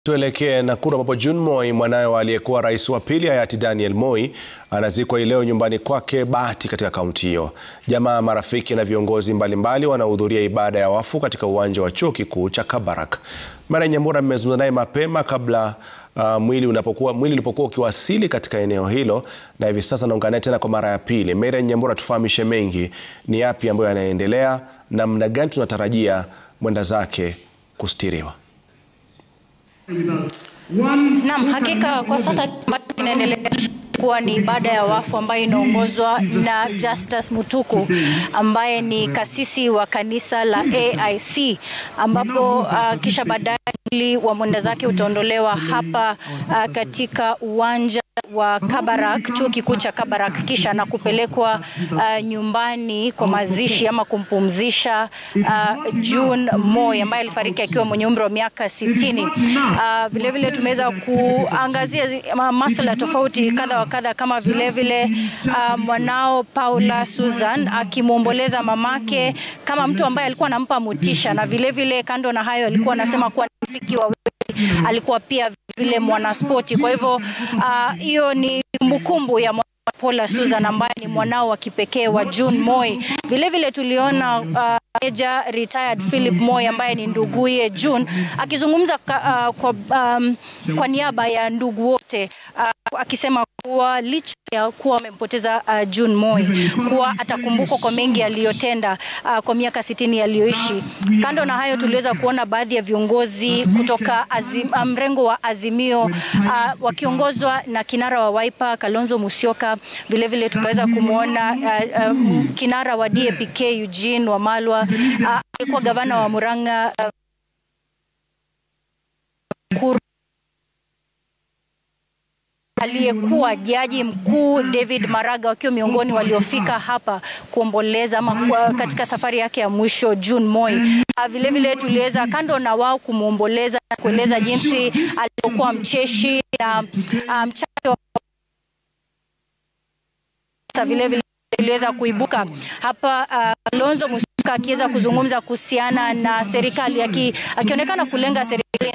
Tuelekee Nakuru ambapo June Moi, mwanawe wa aliyekuwa rais wa pili hayati Daniel Moi, anazikwa hii leo nyumbani kwake Bahati katika kaunti hiyo. Jamaa, marafiki na viongozi mbalimbali wanahudhuria ibada ya wafu katika uwanja wa chuo kikuu cha Kabarak. Mary Nyambura mmezungumza naye mapema kabla uh, mwili unapokuwa mwili ulipokuwa ukiwasili katika eneo hilo, na hivi sasa naungana tena kwa mara ya pili. Mary Nyambura, tufahamishe mengi, ni yapi ambayo yanaendelea, namna gani tunatarajia mwenda zake kustiriwa? Naam, hakika kwa sasa ambacho kinaendelea kuwa ni ibada ya wafu ambayo inaongozwa na Justus Mutuku ambaye ni kasisi wa kanisa la AIC ambapo uh, kisha baadaye mwili wa mwenda zake utaondolewa hapa uh, katika uwanja wa Kabarak, chuo kikuu cha Kabarak, kisha na kupelekwa uh, nyumbani kwa mazishi ama kumpumzisha uh, June Moi ambaye alifariki akiwa mwenye umri wa miaka sitini. Uh, vilevile tumeweza kuangazia masuala tofauti kadha wa kadha kama vilevile uh, mwanao Paula Susan akimwomboleza mamake kama mtu ambaye alikuwa anampa motisha, na vilevile kando na hayo alikuwa anasema kuwa rafiki wa alikuwa pia vile mwanaspoti. Kwa hivyo hiyo uh, ni kumbukumbu ya Paula Susan ambaye ni mwanao wa kipekee wa June Moi. Vilevile tuliona uh, Meja retired Philip Moi ambaye ni nduguye June akizungumza uh, kwa, um, kwa niaba ya ndugu wote uh, akisema kuwa licha ya kuwa amempoteza uh, June Moi kuwa atakumbukwa kwa mengi aliyotenda uh, kwa miaka sitini aliyoishi. Kando na hayo, tuliweza kuona baadhi ya viongozi kutoka azim, mrengo wa Azimio uh, wakiongozwa na kinara wa Wiper Kalonzo Musyoka. Vilevile tukaweza kumwona uh, um, kinara wa DAP-K Eugene Wamalwa aliyekuwa uh, gavana wa Murang'a uh, Kuru aliyekuwa jaji mkuu David Maraga wakiwa miongoni waliofika hapa kuomboleza ama katika safari yake ya mwisho June Moi. Vilevile tuliweza kando na wao kumwomboleza na kueleza jinsi alivyokuwa mcheshi na mchake wa vilevile iliweza kuibuka hapa Kalonzo uh, Musyoka akiweza kuzungumza kuhusiana na serikali akionekana kulenga serikali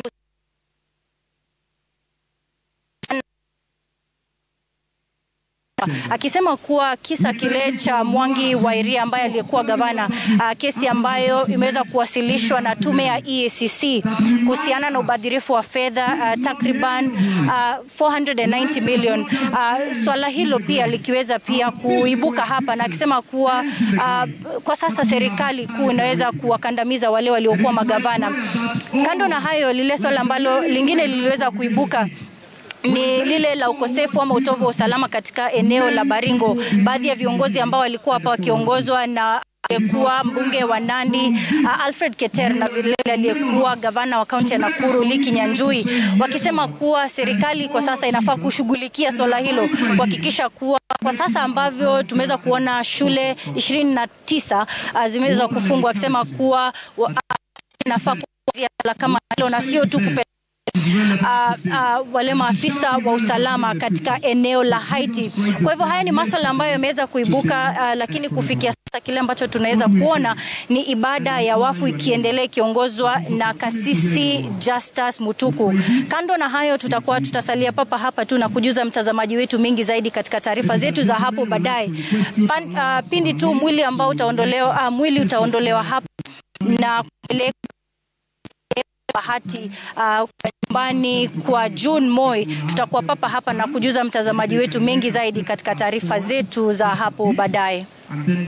akisema kuwa kisa kile cha Mwangi wa Iria ambaye aliyekuwa gavana uh, kesi ambayo imeweza kuwasilishwa na tume ya EACC kuhusiana na ubadhirifu wa fedha uh, takriban uh, 490 million. Uh, swala hilo pia likiweza pia kuibuka hapa na akisema kuwa uh, kwa sasa serikali kuu inaweza kuwakandamiza wale waliokuwa magavana. Kando na hayo, lile swala ambalo lingine liliweza kuibuka ni lile la ukosefu ama utovu wa usalama katika eneo la Baringo. Baadhi ya viongozi ambao walikuwa hapa wakiongozwa na aliyekuwa mbunge wa Nandi uh, Alfred Keter na vile aliyekuwa gavana wa kaunti ya Nakuru Lee Kinyanjui wakisema kuwa serikali kwa sasa inafaa kushughulikia swala hilo kuhakikisha kuwa kwa sasa ambavyo tumeweza kuona shule ishirini na tisa uh, zimeweza kufungwa, akisema kuwa uh, inafaa kuanzia kama hilo na sio tu kupe Uh, uh, wale maafisa wa usalama katika eneo la Haiti. Kwa hivyo haya ni masuala ambayo yameweza kuibuka, uh, lakini kufikia sasa kile ambacho tunaweza kuona ni ibada ya wafu ikiendelea ikiongozwa na kasisi Justus Mutuku. Kando na hayo, tutakuwa tutasalia papa hapa tu na kujuza mtazamaji wetu mingi zaidi katika taarifa zetu za hapo baadaye. Uh, pindi tu mwili ambao utaondolewa, uh, mwili utaondolewa hapa na kupeleka Bahati nyumbani uh, kwa June Moi. Tutakuwa papa hapa na kujuza mtazamaji wetu mengi zaidi katika taarifa zetu za hapo baadaye.